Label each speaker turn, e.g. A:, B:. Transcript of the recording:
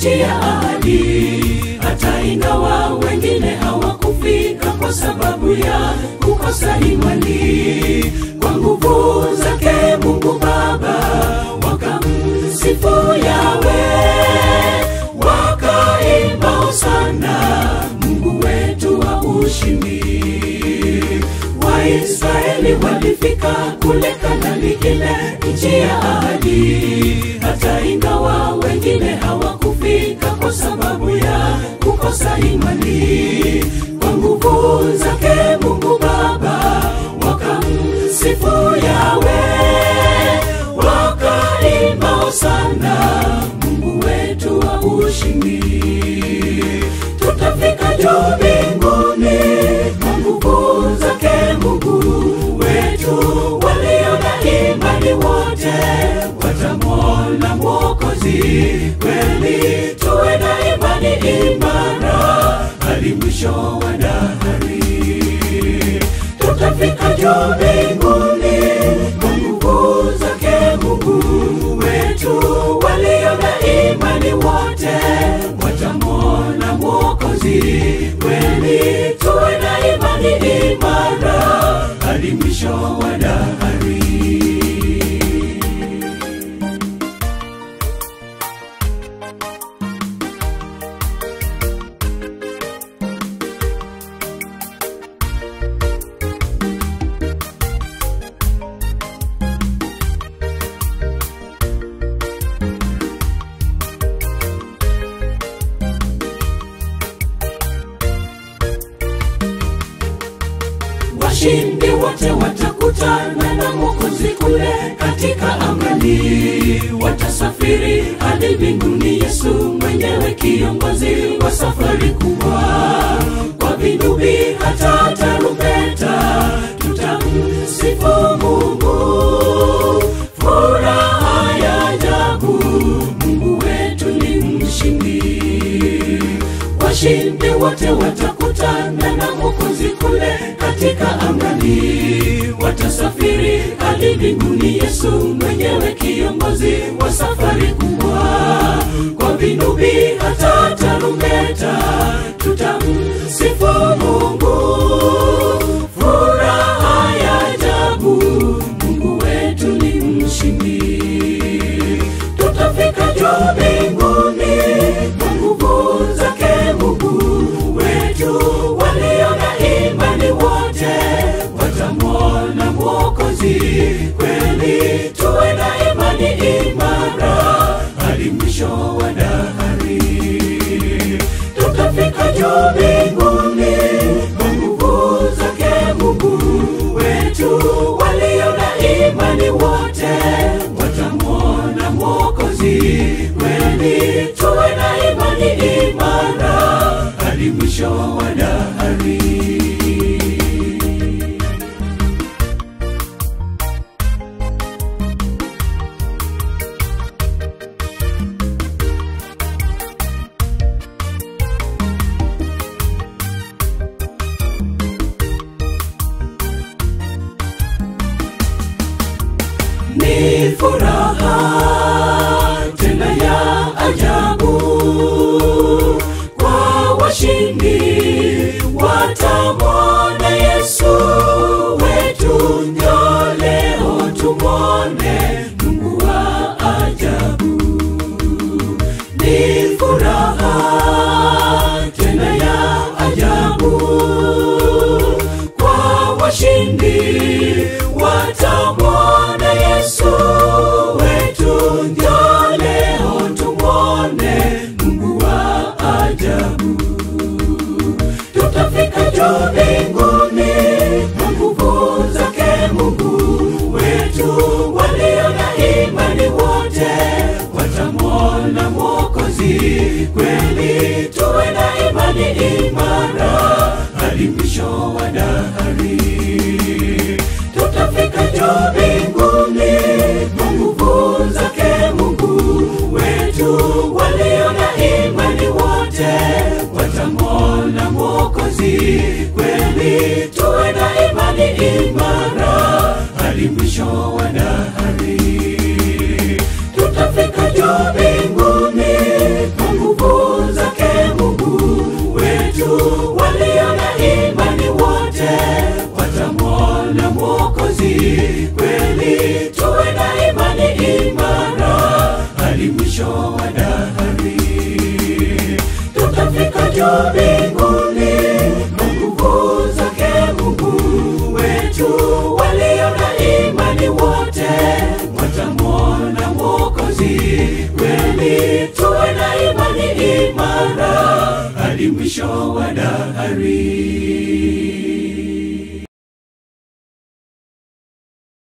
A: nchi ya ahadi, hata ingawa wengine hawakufika kwa sababu ya kukosa imani. Kwa nguvu zake Mungu Baba wakamsifu Yawe, wakaimba hosana, Mungu wetu wa ushindi. Waisraeli walifika kule Kanani, ile nchi ya ahadi, hata ingawa wengine hawakufika kwa sababu ya kukosa imani. Kwa nguvu zake Mungu Baba wakamsifu Yawe, wakaimba hosana, Mungu wetu wa ushindi. Tutafika juu mbinguni kwa nguvu zake Mungu wetu. Walio na imani wote watamwona Mwokozi. Kweli tuwe na imani imara hadi mwisho wa dahari. Tutafika juu mbinguni kwa nguvu zake Mungu wetu. Walio na imani wote watamwona Mwokozi. Kweli tuwe na imani imara hadi mwisho wa dahari. washindi wote watakutana na mwokozi kule katika amani watasafiri hadi mbinguni yesu mwenyewe kiongozi wa safari kubwa kwa vinubi hata tarumbeta tutamsifu mungu furaha ya ajabu mungu wetu ni mshindi washindi wote watakutana na mwokozi kule katika amani watasafiri hadi mbinguni yesu mwenyewe kiongozi wa safari kubwa kwa vinubi hata tarumbeta tutamsifu mungu furaha ya ajabu mungu wetu ni mshindi tutafika juu mbinguni kwa nguvu zake mungu wetu walio na imani wote watamwona mwokozi kweli tuwe na imani imara hadi mwisho wa dahari tutafika juu mbinguni kwa nguvu zake mungu wetu walio na imani wote watamwona mwokozi kweli tuwe na imani imara hadi mwisho wa dahari ni furaha tena ya ajabu kwa washindi watamwona yesu wetu njo leo tumwone mungu wa ajabu ni furaha tena ya ajabu kwa washindi watamwona yesu wetu njo leo tumwone mungu wa ajabu tutafika juu mbinguni kwa nguvu zake mungu wetu walio na imani wote watamwona mwokozi kweli tuwe na imani imara hadi mwisho wa dahari tutafika juu mbinguni kwa nguvu zake mungu wetu walio na imani wote watamwona mwokozi kweli tuwe na imani imara hadi mwisho wa dahari tutafika juu mbinguni kwa nguvu juu mbinguni kwa nguvu zake Mungu wetu. Walio na imani wote watamwona Mwokozi. Kweli tuwe na imani imara hadi mwisho wa dahari.